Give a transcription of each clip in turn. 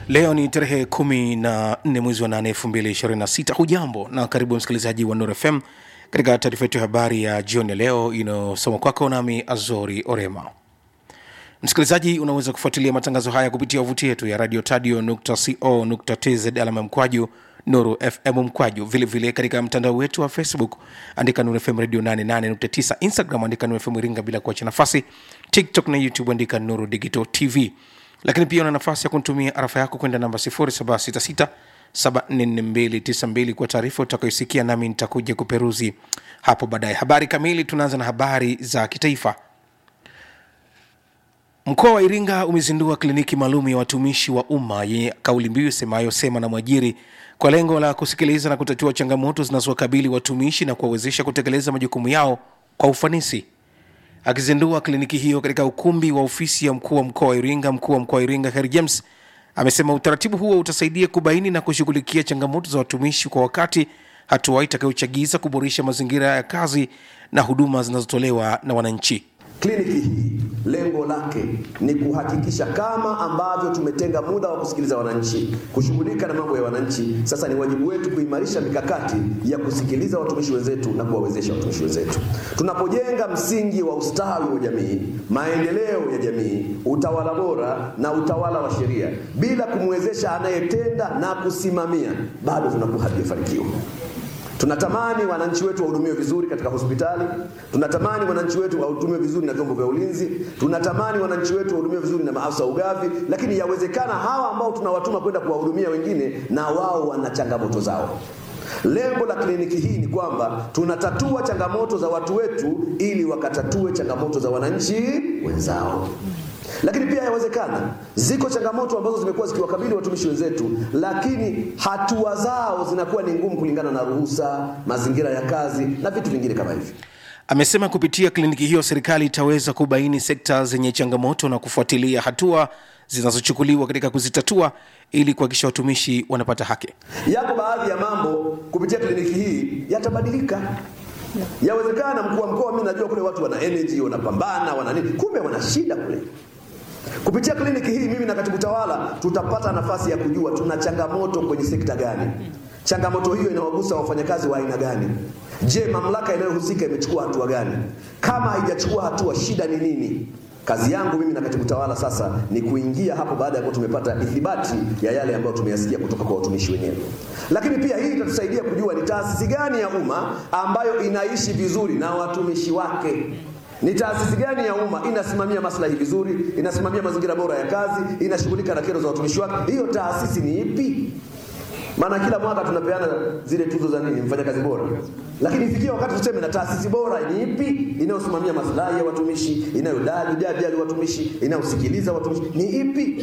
leo ni tarehe kumi na nne mwezi wa nane elfu mbili ishirini na sita hujambo na karibu msikilizaji wa nur fm katika taarifa yetu ya habari ya jioni ya leo inayosoma kwako nami azori orema msikilizaji unaweza kufuatilia matangazo haya kupitia wavuti yetu ya radio tadio co tz alama mkwaju nuru fm mkwaju vilevile vile katika mtandao wetu wa facebook andika nuru fm radio 88.9 instagram andika nuru fm iringa bila kuacha nafasi tiktok na youtube andika nuru digital tv lakini pia una nafasi ya kunitumia arafa yako kwenda namba 0766 744292 kwa taarifa utakayosikia nami nitakuja kuperuzi hapo baadaye habari kamili tunaanza na habari za kitaifa Mkoa wa Iringa umezindua kliniki maalum ya watumishi wa umma yenye kauli mbiu isemayo sema na mwajiri kwa lengo la kusikiliza na kutatua changamoto zinazowakabili watumishi na kuwawezesha kutekeleza majukumu yao kwa ufanisi. Akizindua kliniki hiyo katika ukumbi wa ofisi ya mkuu wa mkoa wa Iringa, mkuu wa mkoa wa Iringa Kheri James amesema utaratibu huo utasaidia kubaini na kushughulikia changamoto za watumishi kwa wakati, hatua itakayochagiza kuboresha mazingira ya kazi na huduma zinazotolewa na wananchi. Kliniki hii lengo lake ni kuhakikisha kama ambavyo tumetenga muda wa kusikiliza wananchi, kushughulika na mambo ya wananchi, sasa ni wajibu wetu kuimarisha mikakati ya kusikiliza watumishi wenzetu na kuwawezesha watumishi wenzetu. Tunapojenga msingi wa ustawi wa jamii, maendeleo ya jamii, utawala bora na utawala wa sheria, bila kumwezesha anayetenda na kusimamia, bado tunakuwa hatujafanikiwa. Tunatamani wananchi wetu wahudumiwe vizuri katika hospitali, tunatamani wananchi wetu wahudumiwe vizuri na vyombo vya ulinzi, tunatamani wananchi wetu wahudumiwe vizuri na maafisa wa ugavi, lakini yawezekana hawa ambao tunawatuma kwenda kuwahudumia wengine na wao wana changamoto zao. Lengo la kliniki hii ni kwamba tunatatua changamoto za watu wetu ili wakatatue changamoto za wananchi wenzao lakini pia yawezekana ziko changamoto ambazo zimekuwa zikiwakabili watumishi wenzetu, lakini hatua zao zinakuwa ni ngumu kulingana na ruhusa, mazingira ya kazi na vitu vingine kama hivyo. Amesema kupitia kliniki hiyo serikali itaweza kubaini sekta zenye changamoto na kufuatilia hatua zinazochukuliwa katika kuzitatua ili kuhakikisha watumishi wanapata haki. Yako baadhi ya mambo kupitia kliniki hii yatabadilika. Yawezekana mkuu wa mkoa, mimi najua kule watu wana energy, wanapambana, wana nini, kumbe wana shida kule. Kupitia kliniki hii mimi na katibu tawala tutapata nafasi ya kujua tuna changamoto kwenye sekta gani, changamoto hiyo inawagusa wafanyakazi wa aina gani. Je, mamlaka inayohusika imechukua hatua gani? Kama haijachukua hatua, shida ni nini? Kazi yangu mimi na katibu tawala sasa ni kuingia hapo baada ya kuwa tumepata ithibati ya yale ambayo tumeyasikia kutoka kwa watumishi wenyewe. Lakini pia hii itatusaidia kujua ni taasisi gani ya umma ambayo inaishi vizuri na watumishi wake ni taasisi gani ya umma inasimamia maslahi vizuri, inasimamia mazingira bora ya kazi, inashughulika na kero za watumishi wake. Hiyo taasisi ni ipi? Maana kila mwaka tunapeana zile tuzo za nini, mfanyakazi bora, lakini ifikia wakati tuseme na taasisi bora ni ipi inayosimamia maslahi ya watumishi, inayojali watumishi, inayosikiliza watumishi, ni ipi?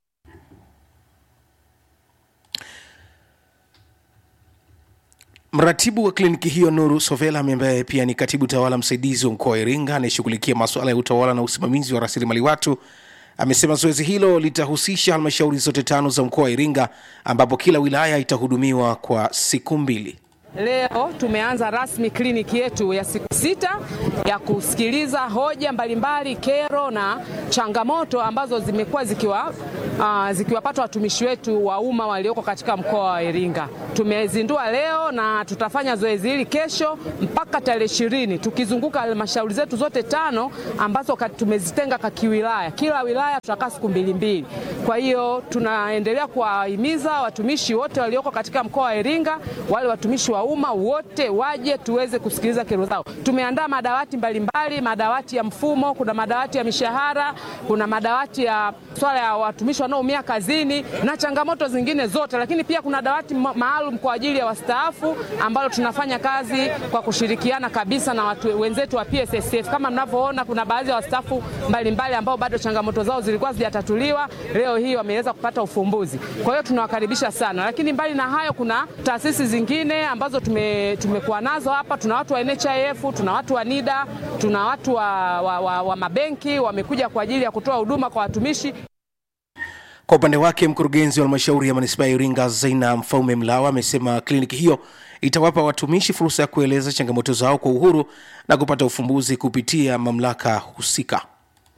Mratibu wa kliniki hiyo Nuru Sovela ambaye pia ni katibu tawala msaidizi wa mkoa wa Iringa anayeshughulikia masuala ya utawala na usimamizi wa rasilimali watu amesema zoezi hilo litahusisha halmashauri zote tano za mkoa wa Iringa ambapo kila wilaya itahudumiwa kwa siku mbili. Leo tumeanza rasmi kliniki yetu ya siku sita ya kusikiliza hoja mbalimbali, kero na changamoto ambazo zimekuwa zikiwa uh, zikiwapata watumishi wetu wa umma walioko katika mkoa wa Iringa. Tumezindua leo na tutafanya zoezi hili kesho mpaka tarehe ishirini tukizunguka halmashauri zetu zote tano ambazo tumezitenga kwa kiwilaya. Kila wilaya tutakaa siku mbili mbili. Kwa hiyo tunaendelea kuwahimiza watumishi wote walioko katika mkoa wa Iringa, wale watumishi wa umma wote waje tuweze kusikiliza kero zao. Tumeandaa madawati mbalimbali mbali, madawati ya mfumo, kuna madawati ya mishahara, kuna madawati ya swala ya watumishi wanaoumia kazini na changamoto zingine zote, lakini pia kuna dawati maalum kwa ajili ya wastaafu ambalo tunafanya kazi kwa kushirikiana kabisa na watu wenzetu wa PSSF. Kama mnavyoona, kuna baadhi ya wastaafu mbalimbali ambao bado changamoto zao zilikuwa zijatatuliwa, leo hii wameweza kupata ufumbuzi. Kwa hiyo tunawakaribisha sana, lakini mbali na hayo, kuna taasisi zingine ambazo tume, tumekuwa nazo hapa. Tuna watu wa NHIF, tuna watu wa NIDA, tuna watu wa, wa, wa, wa mabenki wamekuja kwa ajili ya kutoa huduma kwa watumishi. Kwa upande wake mkurugenzi wa halmashauri ya manispaa ya Iringa Zaina Mfaume Mlawa amesema kliniki hiyo itawapa watumishi fursa ya kueleza changamoto zao kwa uhuru na kupata ufumbuzi kupitia mamlaka husika.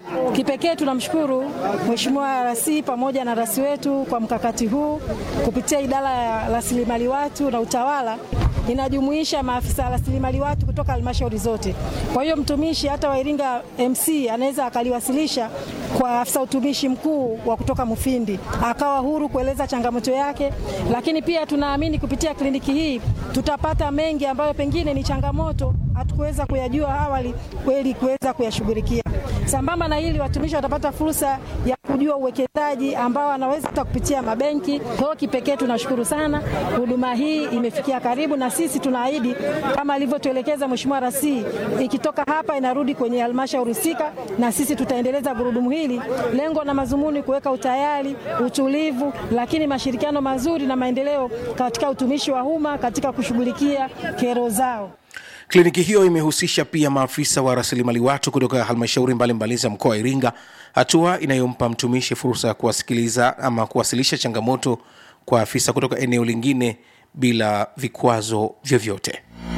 Kipekee tunamshukuru Mheshimiwa Rasi pamoja na rasi wetu kwa mkakati huu kupitia idara ya rasilimali watu na utawala inajumuisha maafisa rasilimali watu kutoka halmashauri zote. Kwa hiyo mtumishi hata wa Iringa MC anaweza akaliwasilisha kwa afisa utumishi mkuu wa kutoka Mufindi, akawa huru kueleza changamoto yake. Lakini pia tunaamini kupitia kliniki hii tutapata mengi ambayo pengine ni changamoto hatukuweza kuyajua awali, kweli kuweza kuyashughulikia. Sambamba na hili, watumishi watapata fursa ya kujua uwekezaji ambao wanaweza hata kupitia mabenki. Kwa hiyo kipekee tunashukuru sana, huduma hii imefikia karibu, na sisi tunaahidi kama alivyotuelekeza Mheshimiwa Rasi, ikitoka hapa inarudi kwenye halmashauri husika, na sisi tutaendeleza gurudumu hili. Lengo na mazumuni kuweka utayari, utulivu, lakini mashirikiano mazuri na maendeleo katika utumishi wa umma katika kushughulikia kero zao. Kliniki hiyo imehusisha pia maafisa wa rasilimali watu kutoka halmashauri mbalimbali za mkoa wa Iringa, hatua inayompa mtumishi fursa ya kuwasikiliza ama kuwasilisha changamoto kwa afisa kutoka eneo lingine bila vikwazo vyovyote.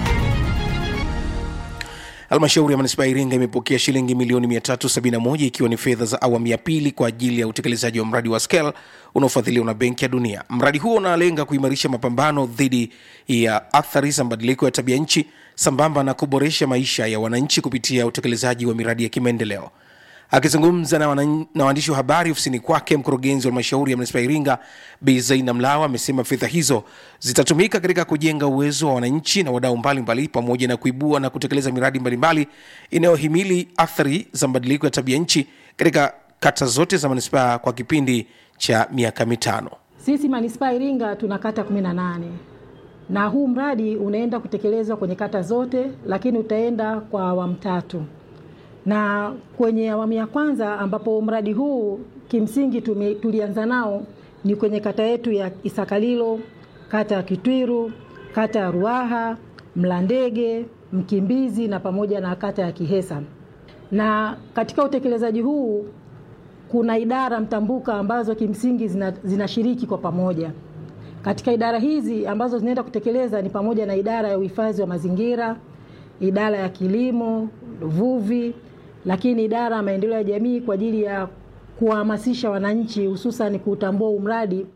Halmashauri ya manispaa ya Iringa imepokea shilingi milioni 371 ikiwa ni fedha za awamu ya pili kwa ajili ya utekelezaji wa mradi wa SCALE unaofadhiliwa na Benki ya Dunia. Mradi huo unalenga kuimarisha mapambano dhidi ya athari za mabadiliko ya tabia nchi sambamba na kuboresha maisha ya wananchi kupitia utekelezaji wa miradi ya kimaendeleo. Akizungumza na wanan- na waandishi wa habari ofisini kwake, mkurugenzi wa halmashauri ya manispaa ya Iringa Bi Zaina Mlawa amesema fedha hizo zitatumika katika kujenga uwezo wa wananchi na wadau mbalimbali pamoja na kuibua na kutekeleza miradi mbalimbali inayohimili athari za mabadiliko ya tabia nchi katika kata zote za manispaa kwa kipindi cha miaka mitano. Sisi manispaa Iringa tuna kata 18 na huu mradi unaenda kutekelezwa kwenye kata zote, lakini utaenda kwa awamu tatu. Na kwenye awamu ya kwanza ambapo mradi huu kimsingi tume, tulianza nao ni kwenye kata yetu ya Isakalilo, kata ya Kitwiru, kata ya Ruaha, Mlandege, Mkimbizi na pamoja na kata ya Kihesa. Na katika utekelezaji huu kuna idara mtambuka ambazo kimsingi zina- zinashiriki kwa pamoja. Katika idara hizi ambazo zinaenda kutekeleza ni pamoja na idara ya uhifadhi wa mazingira, idara ya kilimo, uvuvi, lakini idara ya maendeleo ya jamii kwa ajili ya kuwahamasisha wananchi hususan kuutambua huu mradi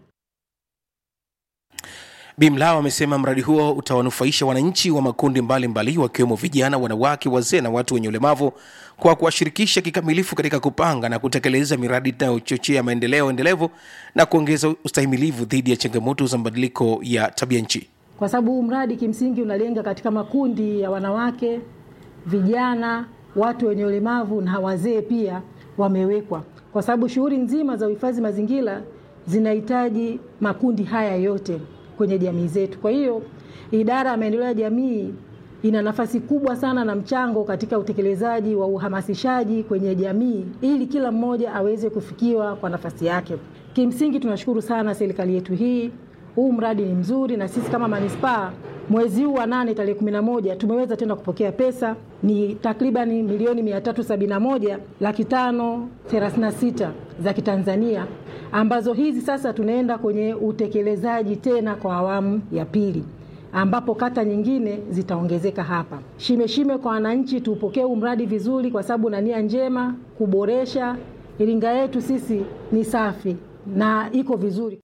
Bimlao amesema mradi huo utawanufaisha wananchi wa makundi mbalimbali wakiwemo vijana, wanawake, wazee na watu wenye ulemavu kwa kuwashirikisha kikamilifu katika kupanga na kutekeleza miradi inayochochea maendeleo endelevu na kuongeza ustahimilivu dhidi ya changamoto za mabadiliko ya tabia nchi. kwa sababu huu mradi kimsingi unalenga katika makundi ya wanawake, vijana, watu wenye ulemavu na wazee pia wamewekwa, kwa sababu shughuli nzima za uhifadhi mazingira zinahitaji makundi haya yote kwenye jamii zetu. Kwa hiyo idara ya maendeleo ya jamii ina nafasi kubwa sana na mchango katika utekelezaji wa uhamasishaji kwenye jamii ili kila mmoja aweze kufikiwa kwa nafasi yake. Kimsingi tunashukuru sana serikali yetu hii huu mradi ni mzuri na sisi kama manispaa mwezi huu wa nane tarehe kumi na moja tumeweza tena kupokea pesa ni takribani milioni mia tatu sabini na moja laki tano thelathini na sita za Kitanzania ambazo hizi sasa tunaenda kwenye utekelezaji tena kwa awamu ya pili ambapo kata nyingine zitaongezeka hapa. Shime shime kwa wananchi, tuupokee huu mradi vizuri, kwa sababu na nia njema kuboresha Iringa yetu sisi ni safi na iko vizuri.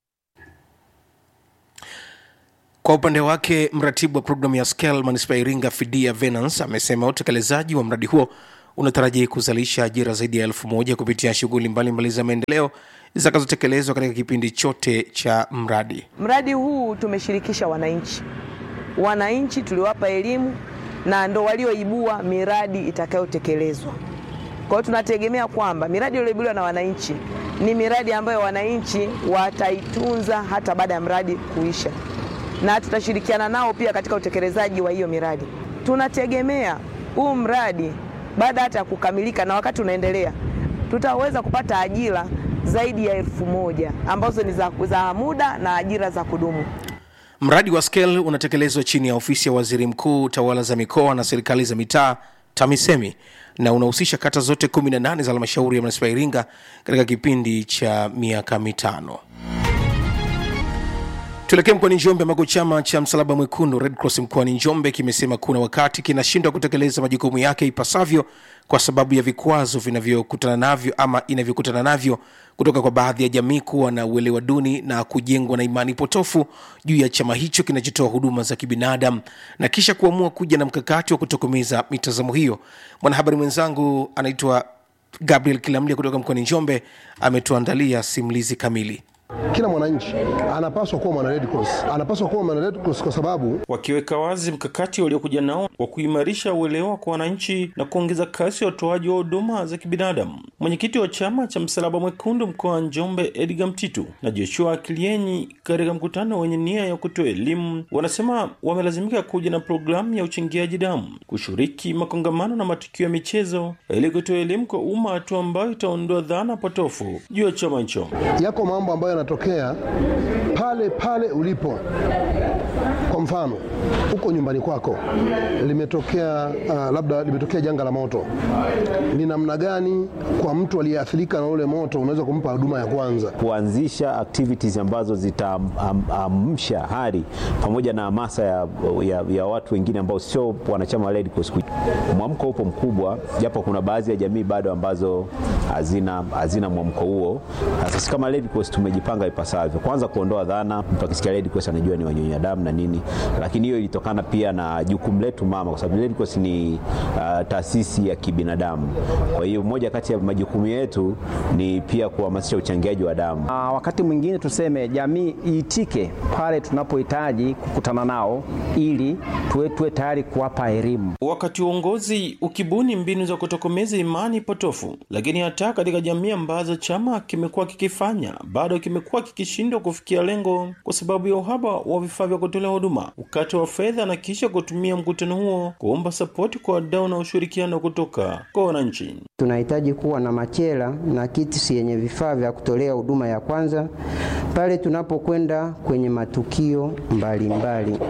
Kwa upande wake mratibu wa programu ya SCALE manispaa ya Iringa Fidia Venance amesema utekelezaji wa mradi huo unatarajia kuzalisha ajira zaidi ya elfu moja kupitia shughuli mbalimbali za maendeleo zitakazotekelezwa katika kipindi chote cha mradi. Mradi huu tumeshirikisha wananchi, wananchi tuliwapa elimu na ndo walioibua miradi itakayotekelezwa. Kwa hiyo tunategemea kwamba miradi iliyoibuliwa na wananchi ni miradi ambayo wananchi wataitunza hata baada ya mradi kuisha, na tutashirikiana nao pia katika utekelezaji wa hiyo miradi. Tunategemea huu mradi baada hata ya kukamilika na wakati unaendelea, tutaweza kupata ajira zaidi ya elfu moja ambazo ni za, za muda na ajira za kudumu. Mradi wa SCALE unatekelezwa chini ya ofisi ya waziri mkuu, tawala za mikoa na serikali za mitaa TAMISEMI na unahusisha kata zote 18 za halmashauri ya manispaa ya Iringa katika kipindi cha miaka mitano. Tuelekee mkoani Njombe ambako chama cha Msalaba Mwekundu Red Cross mkoani Njombe kimesema kuna wakati kinashindwa kutekeleza majukumu yake ipasavyo kwa sababu ya vikwazo vinavyokutana navyo ama inavyokutana navyo kutoka kwa baadhi ya jamii kuwa na uelewa duni na kujengwa na imani potofu juu ya chama hicho kinachotoa huduma za kibinadamu na kisha kuamua kuja na mkakati wa kutokomeza mitazamo hiyo. Mwanahabari mwenzangu anaitwa Gabriel Kilamlia kutoka mkoani Njombe ametuandalia simulizi kamili. Kila mwananchi anapaswa kuwa mwana Red Cross, anapaswa kuwa mwana Red Cross kwa sababu wakiweka wazi mkakati waliokuja nao wa kuimarisha uelewa kwa wananchi na kuongeza kasi ya utoaji wa huduma za kibinadamu. Mwenyekiti wa chama cha Msalaba Mwekundu mkoa wa Njombe, Edgar Mtitu na Joshua Akilienyi, katika mkutano wenye nia ya kutoa elimu, wanasema wamelazimika kuja na programu ya uchangiaji damu, kushiriki makongamano na matukio ya michezo ili kutoa elimu kwa umma, hatua ambayo itaondoa dhana potofu juu ya chama hicho. yako mambo ambayo yanatokea pale pale ulipo. Kwa mfano, huko nyumbani kwako limetokea uh, labda limetokea janga la moto, ni namna gani kwa mtu aliyeathirika na ule moto unaweza kumpa huduma ya kwanza? kuanzisha activities ambazo zitaamsha hali pamoja na hamasa ya, ya, ya watu wengine ambao sio wanachama wa Red Cross. Mwamko upo mkubwa, japo kuna baadhi ya jamii bado ambazo hazina, hazina mwamko huo. Sasa sisi kama Red Cross tumejipanga ipasavyo, kwanza kuondoa dhana, mtu akisikia Red Cross anajua ni wanyonya damu na nini, lakini hiyo ilitokana pia na jukumu letu mama, kwa sababu Red Cross ni uh, taasisi ya kibinadamu. Kwa hiyo moja kati ya majukumu yetu ni pia kuhamasisha uchangiaji wa damu. Ah, wakati mwingine tuseme jamii iitike pale tunapohitaji kukutana nao ili tuwe, tuwe tayari kuwapa elimu. Wakati uongozi ukibuni mbinu za kutokomeza imani potofu, lakini hata katika jamii ambazo chama kimekuwa kikifanya bado kimekuwa kikishindwa kufikia lengo kwa sababu ya uhaba wa vifaa vya kutolea huduma, ukati wa fedha, na kisha kutumia mkutano huo kuomba sapoti kwa wadau na ushirikiano kutoka kwa wananchi. Tunahitaji kuwa na machela na kits yenye vifaa vya kutolea huduma ya kwanza pale tunapokwenda kwenye matukio mbalimbali mbali.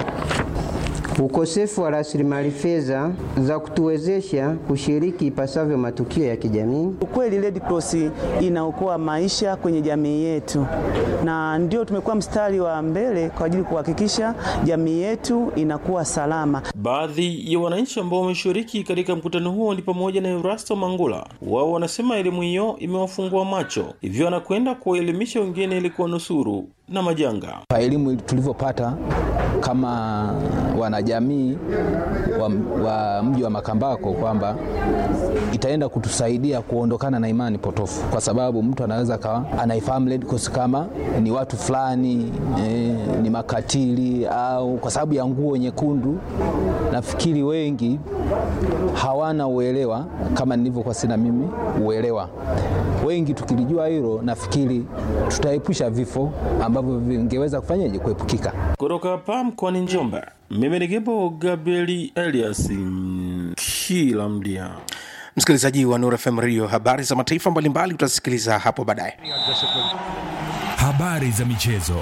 Ukosefu wa rasilimali fedha za kutuwezesha kushiriki ipasavyo matukio ya kijamii. Ukweli Red Cross inaokoa maisha kwenye jamii yetu, na ndio tumekuwa mstari wa mbele kwa ajili kuhakikisha jamii yetu inakuwa salama. Baadhi ya wananchi ambao wameshiriki katika mkutano huo ni pamoja na Erasto Mangula. Wao wanasema elimu hiyo imewafungua macho, hivyo wanakwenda kuwaelimisha wengine ili kuwanusuru na majanga. Kwa elimu tulivyopata kama wanajamii wa, wa mji wa Makambako kwamba itaenda kutusaidia kuondokana na imani potofu, kwa sababu mtu anaweza kawa anaifahamu Red Cross kama ni watu fulani eh, ni makatili au kwa sababu ya nguo nyekundu. Nafikiri wengi hawana uelewa kama nilivyokuwa sina mimi uelewa. Wengi tukilijua hilo, nafikiri tutaepusha vifo ambavyo vingeweza kufanyaje kuepukika. Kutoka hapa mkoani Njombe, mimi ni Gebo Gabrieli Elias kila mdia Msikilizaji wa Nuru FM Radio, habari za mataifa mbalimbali utasikiliza hapo baadaye. Habari za michezo.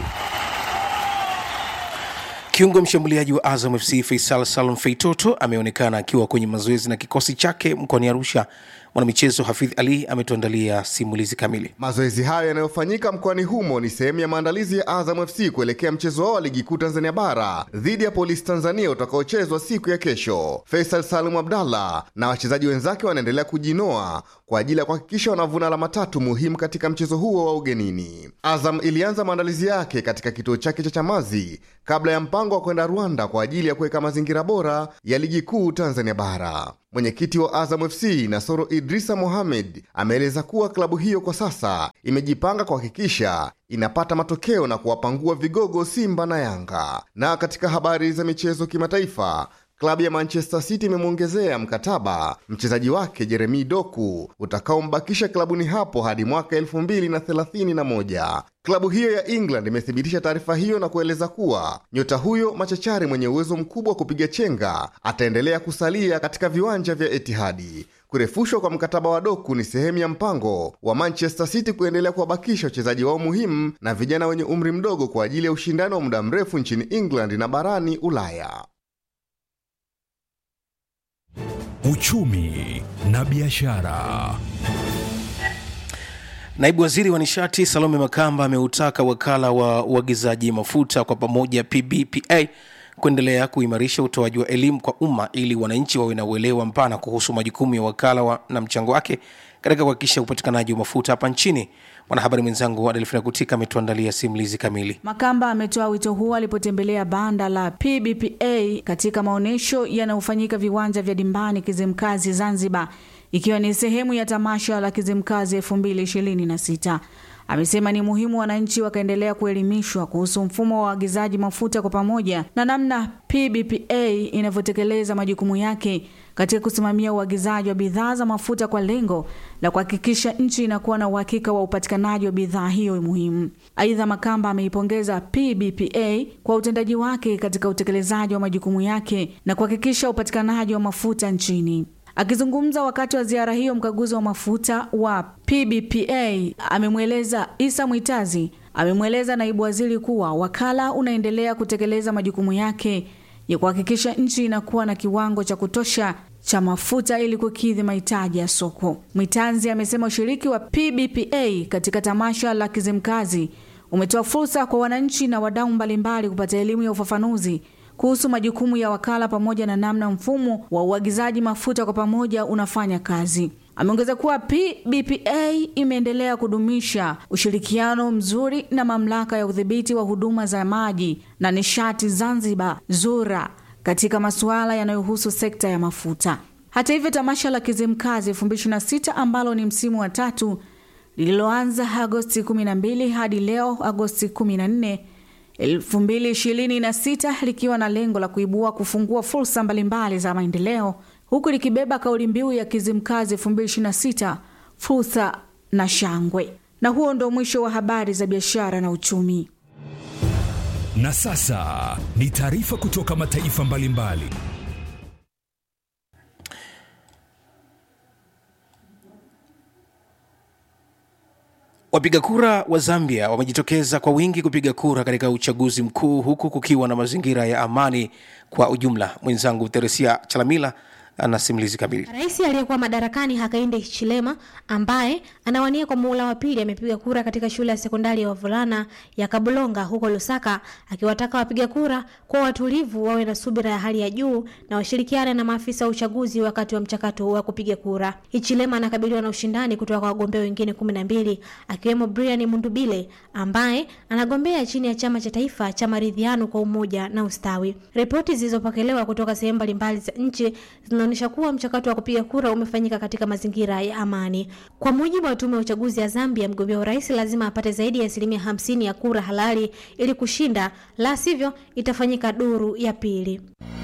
Kiungo mshambuliaji wa Azam FC Faisal Salum Feitoto ameonekana akiwa kwenye mazoezi na kikosi chake mkoani Arusha. Mwanamichezo Hafidh Ali ametuandalia simulizi kamili. Mazoezi hayo yanayofanyika mkoani humo ni sehemu ya maandalizi ya Azam FC kuelekea mchezo wao wa ligi kuu Tanzania bara dhidi ya Polisi Tanzania utakaochezwa siku ya kesho. Faisal Salum Abdallah na wachezaji wenzake wanaendelea kujinoa kwa ajili ya kuhakikisha wanavuna alama tatu muhimu katika mchezo huo wa ugenini. Azam ilianza maandalizi yake katika kituo chake cha Chamazi kabla ya mpango wa kwenda Rwanda kwa ajili ya kuweka mazingira bora ya ligi kuu Tanzania bara. Mwenyekiti wa Azam FC Nasoro Idrisa Mohamed ameeleza kuwa klabu hiyo kwa sasa imejipanga kuhakikisha inapata matokeo na kuwapangua vigogo Simba na Yanga. Na katika habari za michezo kimataifa, klabu ya Manchester City imemwongezea mkataba mchezaji wake Jeremi Doku utakaombakisha klabuni hapo hadi mwaka 2031. Klabu hiyo ya England imethibitisha taarifa hiyo na kueleza kuwa nyota huyo machachari mwenye uwezo mkubwa wa kupiga chenga ataendelea kusalia katika viwanja vya Etihadi. Kurefushwa kwa mkataba wa Doku ni sehemu ya mpango wa Manchester City kuendelea kuwabakisha wachezaji wao muhimu na vijana wenye umri mdogo kwa ajili ya ushindani wa muda mrefu nchini England na barani Ulaya. Uchumi na biashara. Naibu waziri wa nishati Salome Makamba ameutaka wakala wa uagizaji mafuta kwa pamoja PBPA kuendelea kuimarisha utoaji wa elimu kwa umma ili wananchi wawe na uelewa mpana kuhusu majukumu ya wakala wa, na mchango wake katika kuhakikisha upatikanaji wa mafuta hapa nchini. Mwanahabari mwenzangu Adelfina Kutika ametuandalia simulizi kamili. Makamba ametoa wito huo alipotembelea banda la PBPA katika maonyesho yanayofanyika viwanja vya Dimbani Kizimkazi Zanzibar, ikiwa ni sehemu ya tamasha la Kizimkazi 2026. Amesema ni muhimu wananchi wakaendelea kuelimishwa kuhusu mfumo wa uagizaji mafuta kwa pamoja na namna PBPA inavyotekeleza majukumu yake katika kusimamia uagizaji wa bidhaa za mafuta kwa lengo la kuhakikisha nchi inakuwa na uhakika wa upatikanaji wa bidhaa hiyo muhimu. Aidha, Makamba ameipongeza PBPA kwa utendaji wake katika utekelezaji wa majukumu yake na kuhakikisha upatikanaji wa mafuta nchini. Akizungumza wakati wa ziara hiyo, mkaguzi wa mafuta wa PBPA amemweleza Isa Mwitazi amemweleza naibu waziri kuwa wakala unaendelea kutekeleza majukumu yake ya kuhakikisha nchi inakuwa na kiwango cha kutosha cha mafuta ili kukidhi mahitaji ya soko. Mwitanzi amesema ushiriki wa PBPA katika tamasha la Kizimkazi umetoa fursa kwa wananchi na wadau mbalimbali kupata elimu ya ufafanuzi kuhusu majukumu ya wakala pamoja na namna mfumo wa uagizaji mafuta kwa pamoja unafanya kazi. Ameongeza kuwa PBPA imeendelea kudumisha ushirikiano mzuri na mamlaka ya udhibiti wa huduma za maji na nishati Zanzibar ZURA katika masuala yanayohusu sekta ya mafuta. Hata hivyo, tamasha la Kizimkazi 2026 ambalo ni msimu wa tatu lililoanza Agosti 12 hadi leo Agosti 14 2026 likiwa na lengo la kuibua kufungua fursa mbalimbali za maendeleo huku likibeba kauli mbiu ya Kizimkazi 2026 fursa na shangwe. Na huo ndo mwisho wa habari za biashara na uchumi. Na sasa ni taarifa kutoka mataifa mbalimbali. Wapiga kura wa Zambia wamejitokeza kwa wingi kupiga kura katika uchaguzi mkuu huku kukiwa na mazingira ya amani kwa ujumla. Mwenzangu Teresia Chalamila ana simulizi kamili. Rais aliyekuwa madarakani Hakainde Hichilema ambaye anawania kwa muhula wa pili amepiga kura katika shule ya sekondari ya wavulana ya Kabulonga huko Lusaka, akiwataka wapiga kura kwa watulivu, wawe na subira ya hali ya juu na washirikiane na maafisa wa uchaguzi wakati wa mchakato wa kupiga kura. Hichilema anakabiliwa na ushindani kutoka kwa wagombea wengine kumi na mbili akiwemo Brian Mundubile ambaye anagombea chini ya chama cha taifa cha maridhiano kwa umoja na ustawi. Ripoti zilizopokelewa kutoka sehemu mbalimbali za nchi zinaonyesha kuwa mchakato wa kupiga kura umefanyika katika mazingira ya amani. Kwa mujibu wa tume ya uchaguzi ya Zambia, mgombea wa urais lazima apate zaidi ya asilimia hamsini ya kura halali ili kushinda, la sivyo itafanyika duru ya pili.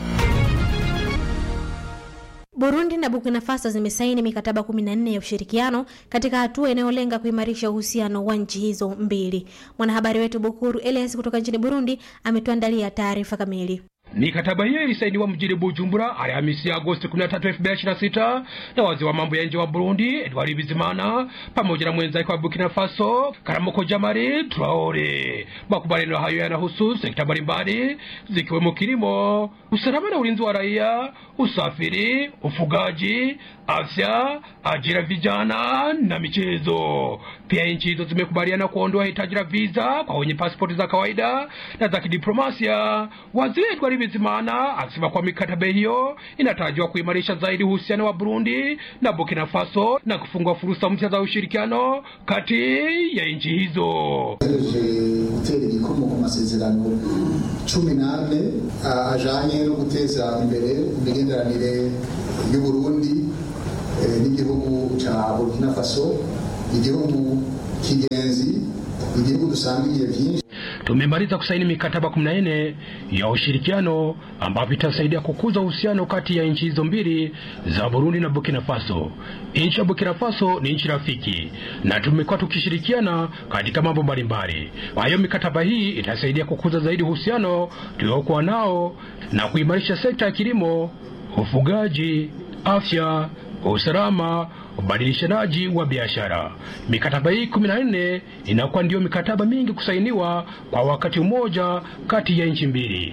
Burundi na Burkina Faso zimesaini mikataba 14 ya ushirikiano katika hatua inayolenga kuimarisha uhusiano wa nchi hizo mbili. Mwanahabari wetu Bukuru Elias kutoka nchini Burundi ametuandalia taarifa kamili. Mikataba hiyo ilisainiwa mjini Bujumbura Alhamisi Agosti 13, 2026 na waziri wa mambo ya nje wa Burundi Edward Bizimana pamoja na mwenzake wa Burkina Faso Karamoko Jamari Traore. Makubaliano hayo yanahusu sekta mbalimbali zikiwemo kilimo, usalama na ulinzi wa raia, usafiri, ufugaji, afya, ajira vijana na michezo. Pia nchi hizo zimekubaliana kuondoa hitaji la visa kwa wenye pasipoti za kawaida na za kidiplomasia. Waziri Edward Bizimana akisema kwa mikataba hiyo inatarajiwa kuimarisha zaidi uhusiano wa Burundi na Burkina Faso na kufungua fursa mpya za ushirikiano kati ya nchi hizo. gutera igikomo ku masezerano cumi n'ane ajanye no guteza imbere imigenderanire y'uburundi n'igihugu ca burkina faso igihugu kigenzi igihugu dusangiye vyinshi Tumemaliza kusaini mikataba 14 ya ushirikiano ambapo itasaidia kukuza uhusiano kati ya nchi hizo mbili za Burundi na Burkina Faso. Nchi ya Burkina Faso ni nchi rafiki na tumekuwa tukishirikiana katika mambo mbalimbali. Kwa hiyo mikataba hii itasaidia kukuza zaidi uhusiano tuliokuwa nao na kuimarisha sekta ya kilimo, ufugaji, afya, usalama ubadilishanaji wa biashara. Mikataba hii kumi na nne inakuwa ndiyo mikataba mingi kusainiwa kwa wakati mmoja kati ya nchi mbili.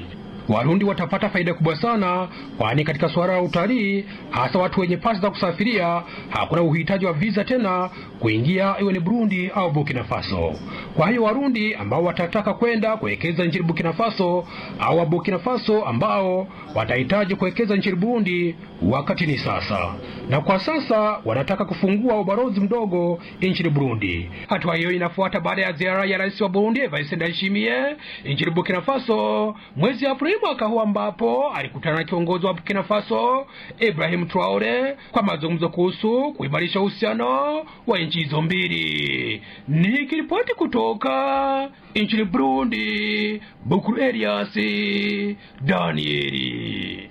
Warundi watapata faida kubwa sana, kwani katika suala la utalii, hasa watu wenye pasi za kusafiria, hakuna uhitaji wa visa tena kuingia iwe ni Burundi au Burkina Faso. Kwa hiyo Warundi ambao watataka kwenda kuwekeza nchini Burkina Faso au wa Burkina Faso ambao watahitaji kuwekeza nchini Burundi, wakati ni sasa. Na kwa sasa wanataka kufungua ubalozi mdogo nchini Burundi. Hatua hiyo inafuata baada ya ziara ya rais wa Burundi Evariste Ndayishimiye nchini Burkina Faso mwezi Aprili mwaka huu, ambapo alikutana na kiongozi wa Burkina Faso Ibrahim Traore kwa mazungumzo kuhusu kuimarisha uhusiano wa nchi hizo mbili. Nikiripoti kutoka nchini Burundi, Bukuru Elias Danieli.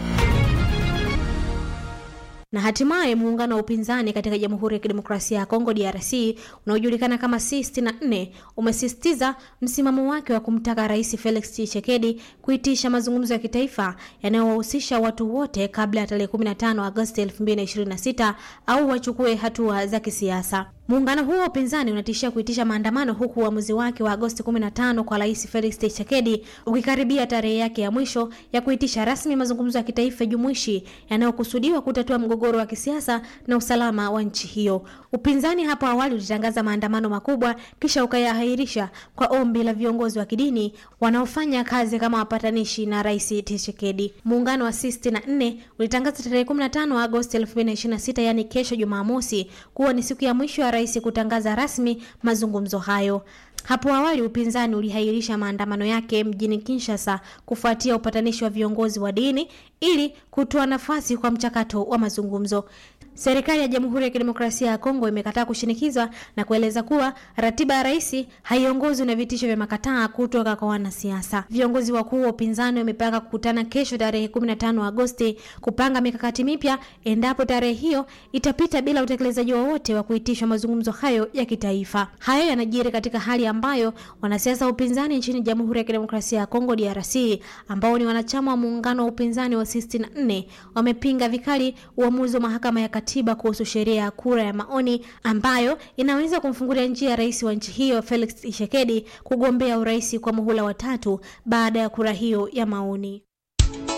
Na hatimaye muungano wa upinzani katika Jamhuri ya Kidemokrasia ya Kongo DRC unaojulikana kama C64 umesisitiza msimamo wake wa kumtaka Rais Felix Tshisekedi kuitisha mazungumzo ya kitaifa yanayowahusisha watu wote kabla ya tarehe 15 Agosti 2026 au wachukue hatua za kisiasa. Muungano huo wa upinzani unatishia kuitisha maandamano huku uamuzi wake wa Agosti 15 kwa Rais Felix Tshisekedi ukikaribia tarehe yake ya mwisho ya kuitisha rasmi mazungumzo ya kitaifa jumuishi yanayokusudiwa kutatua mgogoro wa kisiasa na usalama wa nchi hiyo. Upinzani hapo awali ulitangaza maandamano makubwa kisha ukayaahirisha kwa ombi la viongozi wa kidini wanaofanya kazi kama wapatanishi na Rais Tshisekedi. Muungano wa C64 ulitangaza tarehe 15 Agosti 2026, yani kesho Jumamosi, kuwa ni siku ya mwisho ya rais kutangaza rasmi mazungumzo hayo. Hapo awali upinzani ulihairisha maandamano yake mjini Kinshasa kufuatia upatanishi wa viongozi wa dini ili kutoa nafasi kwa mchakato wa mazungumzo. Serikali ya Jamhuri ya Kidemokrasia ya Kongo imekataa kushinikizwa na kueleza kuwa ratiba ya rais haiongozwi na vitisho vya makataa kutoka kwa wanasiasa. Viongozi wakuu wa upinzani wamepanga kukutana kesho tarehe 15 Agosti kupanga mikakati mipya endapo tarehe hiyo itapita bila utekelezaji wowote wa kuitishwa mazungumzo hayo ya kitaifa. Hayo yanajiri katika hali ambayo wanasiasa wa upinzani nchini Jamhuri ya Kidemokrasia ya Kongo DRC ambao ni wanachama wa muungano wa upinzani wa C64 wamepinga vikali uamuzi wa mahakama ya katiba kuhusu sheria ya kura ya maoni ambayo inaweza kumfungulia njia rais wa nchi hiyo Felix Tshisekedi kugombea urais kwa muhula wa tatu baada ya kura hiyo ya maoni.